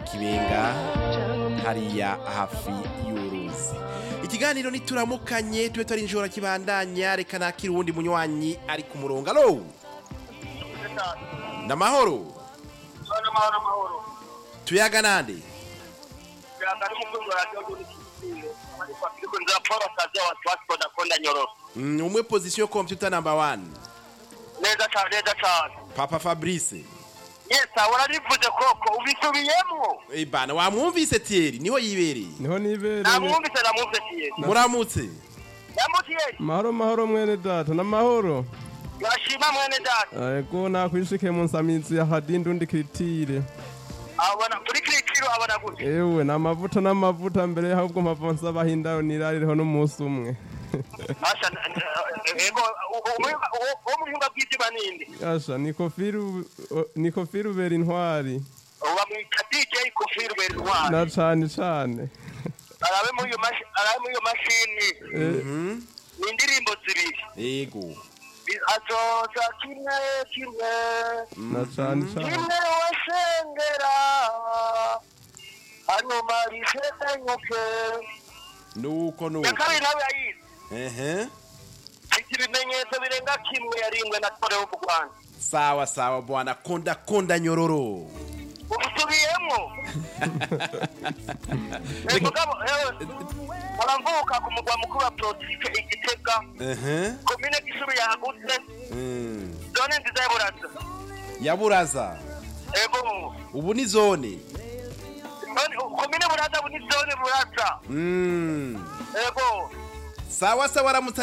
kibenga hariya hafi y'uruzi ikiganiro nituramukanye tube tari njora kibandanya reka nakira uwundi munywanyi ari ku murongo alo namahoro amahoro amahoro tuyaga nande yanga n'umukunzi wa radiyo y'urukiko ariko akiriko nzira paul akazi wa twasiporo ndakonda nyororo Mm, umwe position computer number one neza cyane neza cyane papa fabrice yesa wararivuze koko ubisubiyemo Eh bana wamwumvise Thierry niho yibereye niho nibereye namwumvise namwumvise tiye muramutse yamutiye mahoro mahoro mwene data n'amahoro urashima mwene data ego nakwishike mu nsamizi ya hadindi undi kiritire abona kuri kirikiro abona gute ewe ni amavuta n'amavuta mbere ahubwo mpava nsaba hindayo nirarireho n'umunsi umwe asha ego uwo mu buhinga bw'ibyuma ninde yasha ni kofiri ni kofiri ubera intwari bamwita dj kofiri berintwari na cane cane arabe muri iyo mashi- arabe muri iyo mashini Eh, ni indirimbo zibiri yego azoza kimwe kimwe na cane cane kimwe wasengera hanyuma risenyuke nuko ya nuko kabiri nawe yayize ehe mfite ibimenyetso birenga kimwe yaringwe na tore wo mu rwanda sawa sawa bwana konda konda nyororo ubusubiyemo mugabo aramvuka ku mugwa mukuru wa politike igitega ehe komine gisuru yagutse Mm. zone nziza y'uburaza yaburaza ego ubu ni zone None, komine buraza bu ni zone buraza Mm. ego sawa sawa aramutse